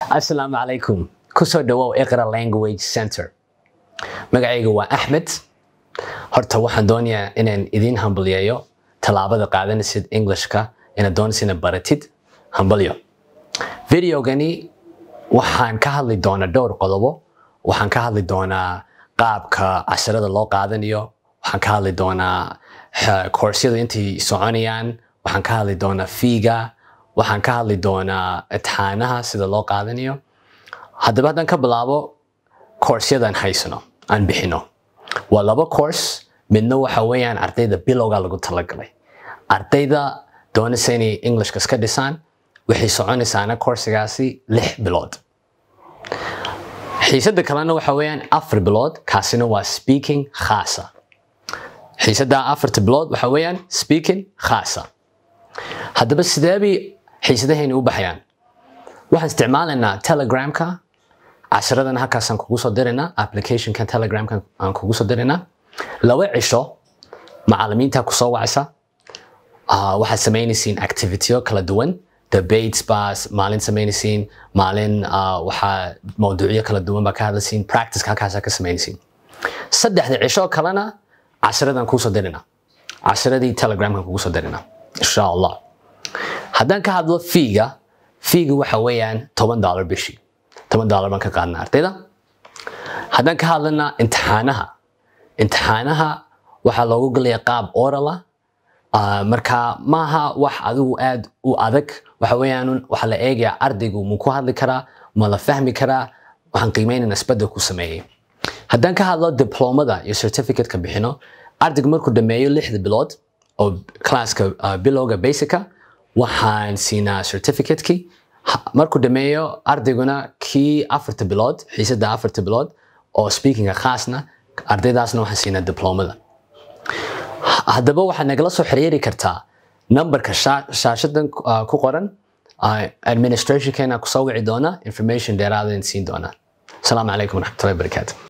asalaamu calaykum kusoo dhawow iqra language center magacayga waa axmed horta waxaan doonayaa inaan idiin hambalyeeyo tallaabada qaadanaysid englishka inaad doonaysid inaad baratid hambalyo videogani waxaan ka hadli doonaa dhowr qodobo waxaan ka hadli doonaa qaabka casharada loo qaadanayo waxaan ka hadli doonaa koorsiyadu intay soconayaan waxaan ka hadli doonaa fiiga waxaan ka hadli doonaa itixaanaha sida loo qaadanayo haddaba haddaan ka bilaabo koorsyadaan haysano aan bixino waa laba course midna waxa weeyaan ardayda bilowga lagu talagalay ardayda doonaysa inay englishka iska dhisaan waxay soconaysaana koorsigaasi lix bilood xiisadda kalena waxa weeyaan afar bilood kaasina waa speaking khaasa xiisadda afarta bilood waxa weeyaan speaking khaasa haddaba sidee bay xiisadahayna u baxayaan waxaan isticmaalaynaa telegramka casharadana halkaasaan kugu soo diraynaa applicationka telegramka aan kugu soo diraynaa laba cisho macalimiinta kusoo wacaysa waxaad samaynaysiin activityo kala duwan debates baa maalin samaynaysiin maalin waxaa mawduucyo kala duwan baa ka hadlaysiin practiceka halkaasaa ka samaynaysiin saddexda cisho kalena casharadaan kugu soo diraynaa casharadii telegramka kugu soo diraynaa insha allah haddaan ka hadlo fiiga fiiga waxa weeyaan toban dollar bishii toban dollar baan ka qaadnaa ardayda haddaan ka hadlana imtixaanaha imtixaanaha waxaa loogu gelaya qaab orala marka maaha wax adigu aad u adag waxa weeyaan waxaa la eegayaa ardaygu mu ku hadli karaa ma la fahmi karaa waxaan qiimeynayna isbedel ku sameeyey haddaan ka hadlo diplomada iyo certificateka bixino ardaygu markuu dhameeyo lixda bilood oo classka bilowga basica waxaan siinaa certificateki markuu dhameeyo ardayguna kii afarta bilood xiisadda afarta bilood oo speakinga khaasna ardaydaasna waxaan siinaa diplomada haddaba waxaad nagala soo xiriiri kartaa numberka shaashadan ku qoran administrationkeena kusoo wici doona information dheeraada siin doona asalaamu calaykum waraxmatullahi wabarakaatu